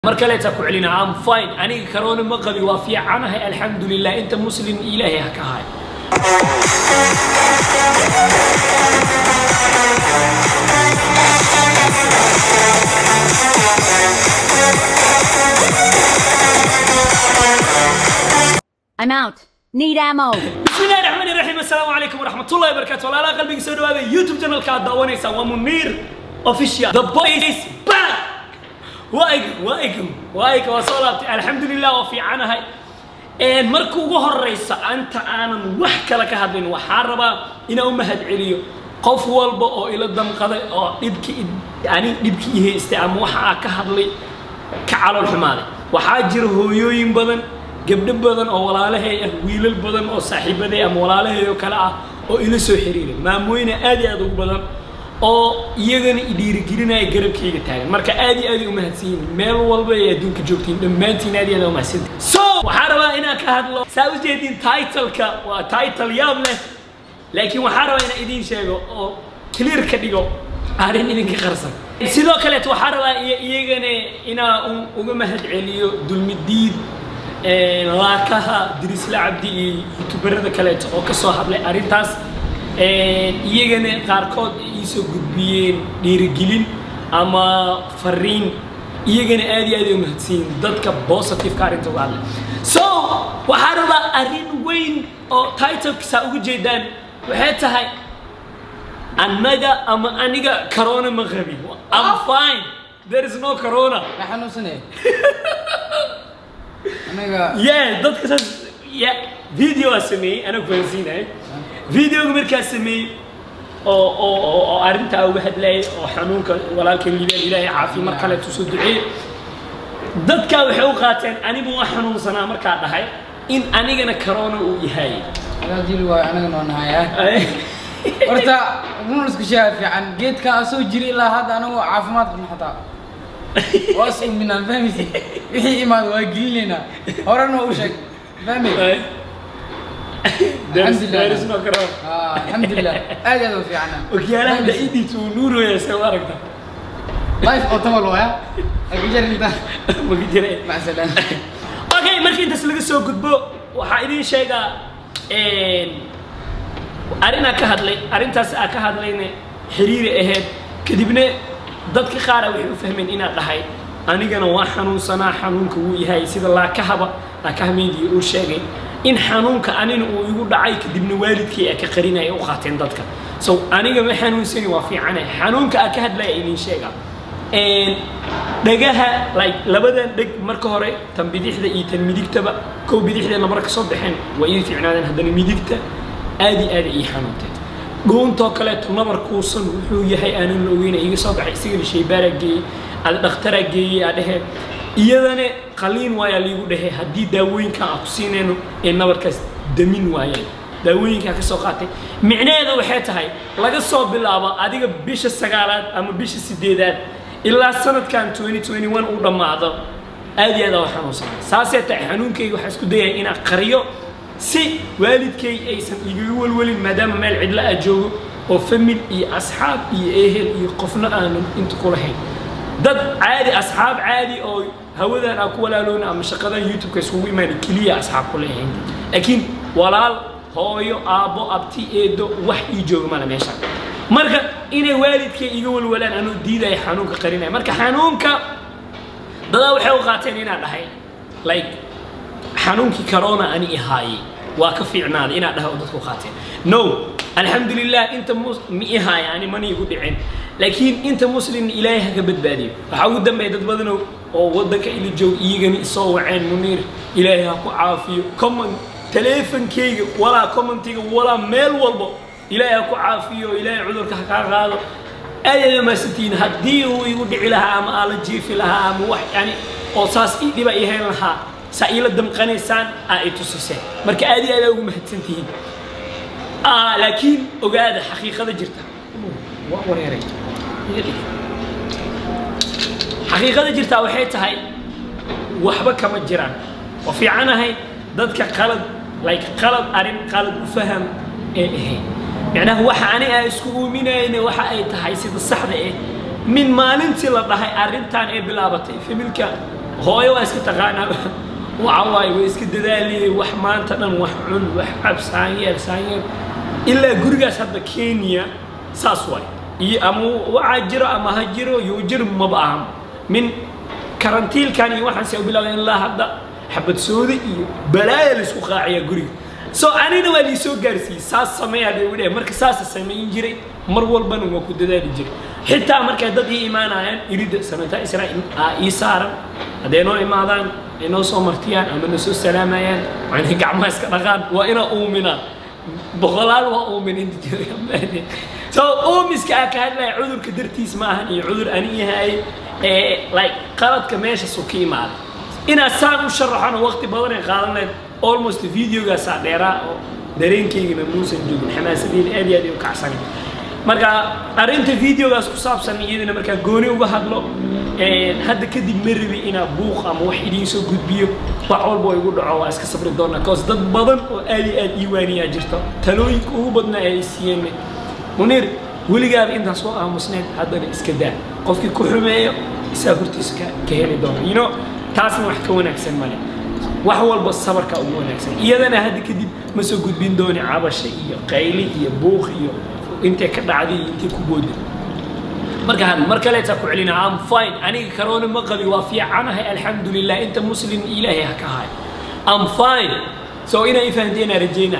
mar kaleeta ku celina am fine aniga karoona ma qabi waa fiicanahay alxamdulilah inta muslim ilaahay ha ka hayo I'm out. Need ammo. بسم الله الرحمن الرحيم السلام عليكم ورحمة الله وبركاته ولا قلبي سو دواده يوتيوب channel ka daawanaysa waa Munir official the boy is back waaygum waaygum waayga waa soo laabtay alxamdulilah waa fiicanahay een marka ugu horeysa anta aanan wax kale ka hadlin waxaan rabaa inaan u mahad celiyo qof walba oo ila damqaday oo dhibki yani dhibki i haystay ama waxa aan ka hadlay ka calool xumaaday waxaa jira hooyooyin badan gabdho badan oo walaalahay ah wiilal badan oo saaxiibaday ama walaalahay oo kale ah oo ila soo xiriiray maamooyina aad iyo aad ugu badan oo iyagana i dhiirigelinaya garabkayga taagan marka aad iyo aad ay u mahadsan yihiin meel walba ay adduunka joogtiin dhammaantiin aad iyo aad u mahadsantiin so waxaan rabaa inaan ka hadlo saa u jeedin titleka waa title yaab leh laakiin waxaan rabaa inaan idiin sheego oo clear ka dhigo arrin idinka qarsan sidoo kaleeto waxaan rabaa iyo- iyagana inaan u- uga mahad celiyo dulmidiid een, laakaha dirisla cabdi iyo youtuberada kaleeto oo ka soo hadlay arrintaas een, iyagana qaarkood ay iisoo gudbiyeen dhiirigelin ama fariin iyagana aad iyo aad ay u mahadsanyihin dadka positiveka arrinta uga hadlay so waxaan rabaa arrin weyn oo titlekasa uga jeedaan waxay tahay annaga ama aniga corona ma qabin I'm fine there is no corona ma xanuunsanay anaga yeah dadka saas yeah video aa sameeyey anaa fahansiinahay videoga markaa sameeyey oo oo oo oo arrintaa uga hadlayay oo xanuunka walaalkan liibaan ilaahay caafiya mar kale tusoo duceeyey dadkaa waxay u qaateen anigu waa xanuunsanaa markaa dhahay in anigana corona uu yahay agaa jiri waayo anaga noo nahaya horta run isku sheega fiican geedka aan soo jiri ilaa hadda anagoo caafimaad qabna xataa waa is uuminaan fahmaysi wixii imaad waa gelinaynaa horena u sheeg fahmay There is- Alhamdulillah. there is no corona Ah, alxamdulilah aad aad u fiicana okyaalaha la idiisa uu nuurooyaa soo aragta life oo tamal waya akujarinta maka jira macsalaan okay markii intaas laga soo gudbo waxaa idiin sheegaa arrinaa ka hadlay arrintaas aa ka hadlayna xiriiri ahayd kadibna dadka qaara waxay u fahmeen inaad dhahay anigana waa xanuunsanaa xanuunka wuu yahay sida laakahaba laakahameydii uu sheegay in xanuunka anina uu igu dhacay kadibna waalidkii aa ka qarinaya u qaateen dadka so aniga ma xanuunsani waa fiicane xanuunka aa ka hadlaya idiin sheegaa Een, dhagaha like labadan dheg marka hore tan bidixda iyo tan midigtaba kow bidixdeena marka soo baxeen waa ii fiicnaadeen haddana midigta aad iyo aad ay ii xanuuntay dhuuntoo kaleeto nabarkuusan wuxuu yahay aanan la ogeyn iga soo baxay isigana shaybaaraa geeyey ad dhakhtaraa geeyey aa dheheen iyadana qaliin waayaa liigu dhehe haddii daawooyinkan aan ku siinayno ee nabarkaas damin waayaan daawooyinkaa ka soo qaatay micnaheeda waxay tahay laga soo bilaabo adiga bisha sagaalaad ama bisha sideedaad ilaa sanadkan 2021 uu dhammaado aad iyo aad aa u xanuunsanay saasee tahay xanuunkayga waxaa isku dayaya inaan qariyo si waalidkay aysan igaga welwelin maadaama meel cidla aa joogo oo famil iyo asxaab iyo ehel iyo qofna aanan inta ku lahayn dad caadi asxaab caadi oo hawadan aan ku walaaloona ama shaqadan youtube-ka iskugu imaana keliya asxaab ku leeyahayn laakiin walaal hooyo aabbo abti eedo wax ii jooga male meesha marka inay waalidkay iga walwalaan anuu diidaya xanuunka qarinaya marka xanuunka dadaa waxay u qaateen inaan dhahay like xanuunkii corona ani ihaayey waa ka fiicnaaday inaa dhahay oo dadku qaateen no alxamdulilah inta mus- mi ihaaya ani mana igu dhicin laakiin inta muslimna ilaahay ha ka badbaadiyo waxaa ugu dambeeya dad badan oo- oo waddanka ila joog iyagana isoo waceen muniir ilaahay ha ku caafiyo comment teleefonkayga walaa commentiga walaa meel walbo ilaahay ha ku caafiyo ilaahay cudurka ha kaa qaado aad aad maasantihiin haddii uu igu dhici lahaa ama aala jiifi lahaa ama wax yani oo saas ii dhiba ii hayn lahaa saa iila damqanaysaan aa i tusiseen marka aad iyo aad aa ugu mahadsantihiin Ah, laakiin ogaada xaqiiqada jirta waa wareeray Iga dhig. xaqiiqada jirtaa waxay tahay waxba kama jiraan oo fiicanahay dadka qalad like qalad arrin qalad u faham ee ahayn macnaha waxa ani aan isku uuminayna waxa ay tahay sida saxda eh min maalintii la dhahay arrintan ee bilaabatay familka hooyo waa iska taqaanaa waxa waaye way iska dadaaliyey wax maanta dhan wax cun wax cab saanyeel saanyeel ilaa gurigaas hadda kenya saas waay iyo ama waxaa jiro ama ha jiro yo jir maba ahan min karantiilkan iyo waxaan se bilowday ilaa hadda xabad sooda iyo balaaya laisku qaaciyaa guriga so anina waa liisoo gaarsiiyey saas sameeyaa la idhe marka saasa samayn jiray mar walbana waa ku dadaali jiray xitaa markay dad ii imaanayaan irida sanata israa'iil aa ii saaran hadday noo imaadaan ay noo soo martiyaan ama na soo salaamayaan waa inay gacmaha iska dhaqaan waa inaa uuminaa boqolaal waa uumin inta jira so uumiska aa ka hadlaya cudurka dartiis ma ahan iyo cudur ani yahay ee like qaladka meesha su ka imaaday inaad saan u sharaxona waqti badan ay qaadan lahayd almost videogaasaa dheeraa oo dareenkaygana muusan joogin xamaasadeeda aad iyo aad ay u kacsanay marka arrinta videogaas ku saabsan iyadana markaa gooni uga hadlo hadda kadib ma rabi inaa buuq ama wax idiin soo gudbiyo wax walba oo igu dhaco waa iska sabri doonaa cause dad badan oo aad iyo aad ii waaniyaa jirto talooyinka ugu badnaa ay siiyeen muniir weligaaba intaan soo aamusneed haddana iska daa qofkii ku xumeeyo isaa hortiisa ka ka heli doona you know taasna wax ka wanaagsan male wax walba sabarka ugu wanaagsan iyadana hadda kadib ma soo gudbin dooni cabasha iyo qayli iyo buuq iyo intay ka dhacday iyo intay ku booday marka had mar kaleetaa ku celina am fine aniga karoona ma qabi waa fiicanahay alxamdulilah inta muslim ilaahay ha ka haay am fine so inay fahanteena rajayna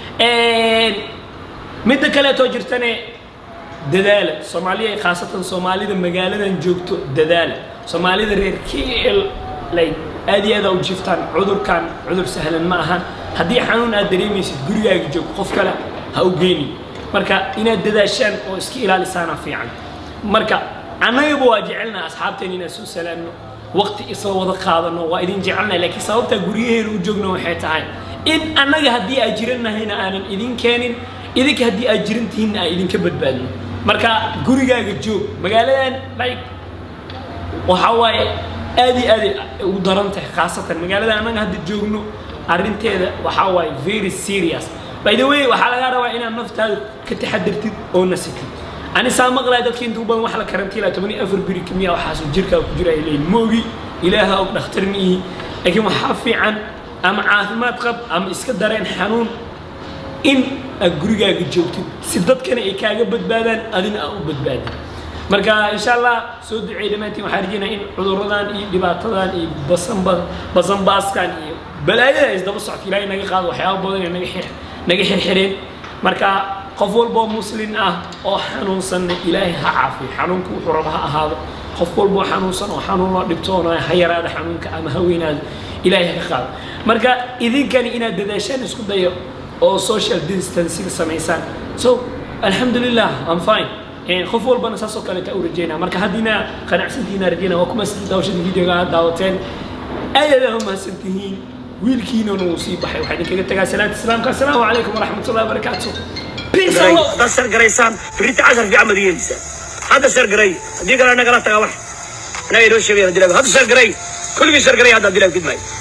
midda kaleetoo jirtane dadaala soomaaliya khaasatan soomaalida magaaladan joogto dadaala soomaalida reer kl like aad iyo aad aa u jiftaan cudurkan cudur sahlan ma ahan haddii xanuun aad dareemaysid gurigaaga joog qof kale ha u geynin marka inaad dadaashaan oo iska ilaalisaana fiican marka annagaba waa jecelnaha asxaabteen inaan soo salaamno waqti isla wada qaadano waa idin jecelnahay laakiin sababtaa guryaheena u joogno waxay tahay in annaga haddii aad jirannahayna aanan idin keenin idinka haddii aad jiran tihiinna aan idinka badbaadno marka gurigaaga joog magaaladan like waxaa waaye aad iyo aad ay ugu daran tahay khaasatan magaalada annaga hadda joogno arrinteeda waxaa waaye very serious by the way waxaa lagaa rabaa inaad naftaada ka taxadartid oo nasitid ani saa maqlaya dadka intuu badan wax la karantiilaa toban iyo afar biri kamiya waxaasuu jirkaa ku jira ay leeyihin ma ogi ilaaha og dhakhtar ma ihi laakiin waxaa fiican ama caafimaad qab ama iska dareen xanuun in aad gurigaaga joogtid si dadkana ay kaaga badbaadaan adina aa u badbaadin marka insha allah soo duceey dhammaantiin waxaan rajeynaa in cudurradan iyo dhibaatadan iyo basanba basanbaaskan iyo balaayada isdaba socota ilaahay naga qaado waxyaaba badan ee naga xir naga xirxireen marka qof walboo muslin ah oo xanuunsanna ilaahay ha caafiyo xanuunka wuxuu raba ha ahaado qof walboo xanuunsan oo xanuunoo dhibtoonaya ha yaraada xanuunka ama ha weynaado ilaahay ha ka qaado marka idinkani inaad dadaashaan isku dayo oo social distancing samaysaan so alxamdulilah am fine qof walbana saasoo kaleeta u rajeynaa marka haddiina qanacsantihiina rajeynaa waa kuma daawashada videoga aad daawateen aad aad u mahadsan tihiin wiilkiinana wuu sii baxay waxaa idinkaga tagaa salaanta islaamka assalaamu calaykum waraxmat ullahi wabarakaatu peace and love dad sargaraysaan birita casar fiican baad yeelaysaa hadda sargaray haddii kale nagala taga wax anaga inoo sheegaya hadda sargaray kulligii sargaray hadda dilaa fidmaayo